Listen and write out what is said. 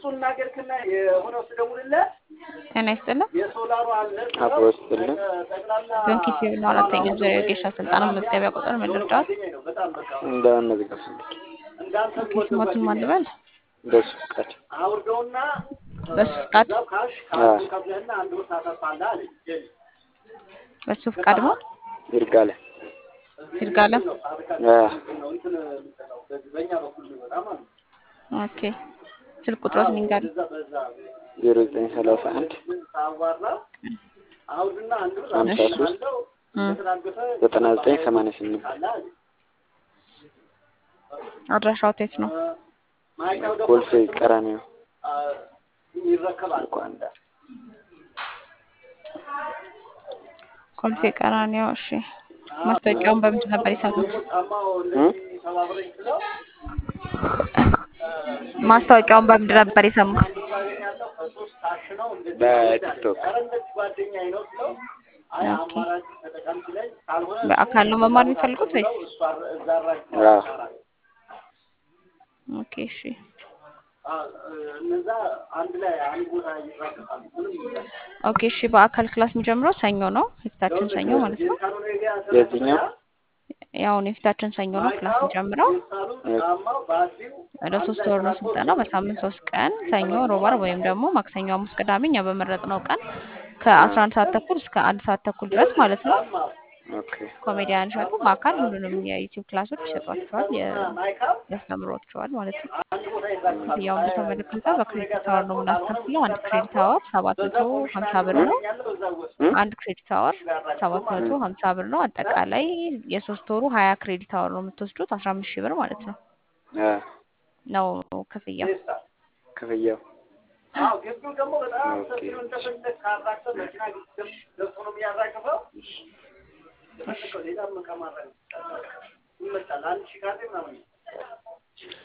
ጤና ይስጥልን። አብሮ ይስጥልን። ዶንኪ ሲሆን አራተኛ ዙሪያ የጌሻ ስልጠና መዝገቢያ ቁጥር ምን ልርዳዎት? እንደምን መዝገብ ፈልጌ ዶንኪ ስሞትን ማን ልበል? በሱ ፍቃድ በሱ ፍቃድ አዎ፣ በሱ ፍቃድ ነው ይርጋለ ይርጋለም። አዎ፣ ኦኬ ስልክ ቁጥሮት ንንጋል ዜሮ ዘጠኝ ሰላሳ አንድ ሀምሳ ሶስት ዘጠና ዘጠኝ ሰማንያ ስምንት አድራሻው የት ነው? ኮልፌ ቀራኒዮ ልኳንዳ ኮልፌ ቀራኒዮ። እሺ ማስታወቂያውን በምንድን ነበር የሰሙት? ማስታወቂያውን በምንድን ነበር የሰሙት? በቲክቶክ ኦኬ በአካል ነው መማር የሚፈልጉት ወይስ? አዎ፣ ኦኬ እሺ ኦኬ እሺ በአካል ክላስ የሚጀምረው ሰኞ ነው፣ የፊታችን ሰኞ ማለት ነው። የዚህኛው ያውን የፊታችን ሰኞ ነው ክላስ የሚጀምረው። ለሶስት ወር ነው ስልጠናው። በሳምንት ሶስት ቀን ሰኞ፣ ሮብ፣ ዓርብ ወይም ደግሞ ማክሰኞ፣ ሐሙስ፣ ቅዳሜ እኛ በመረጥነው ቀን ከአስራ አንድ ሰዓት ተኩል እስከ አንድ ሰዓት ተኩል ድረስ ማለት ነው። ኦኬ ኮሜዲያን እሸቱ በአካል ሁሉንም የዩቲዩብ ክላሶች ይሰጧቸዋል፣ የ- ያስተምሯቸዋል ማለት ነው። ክፍያውን በተመለከተ በክሬዲት አወር ነው የምናስከፍለው። አንድ ክሬዲት አወር ሰባት መቶ ሀምሳ ብር ነው። አንድ ክሬዲት አወር ሰባት መቶ ሀምሳ ብር ነው። አጠቃላይ የሶስት ወሩ ሀያ ክሬዲት አወር ነው የምትወስዱት አስራ አምስት ሺህ ብር ማለት ነው አዎ፣ ነው ክፍያው። ክፍያው ኦኬ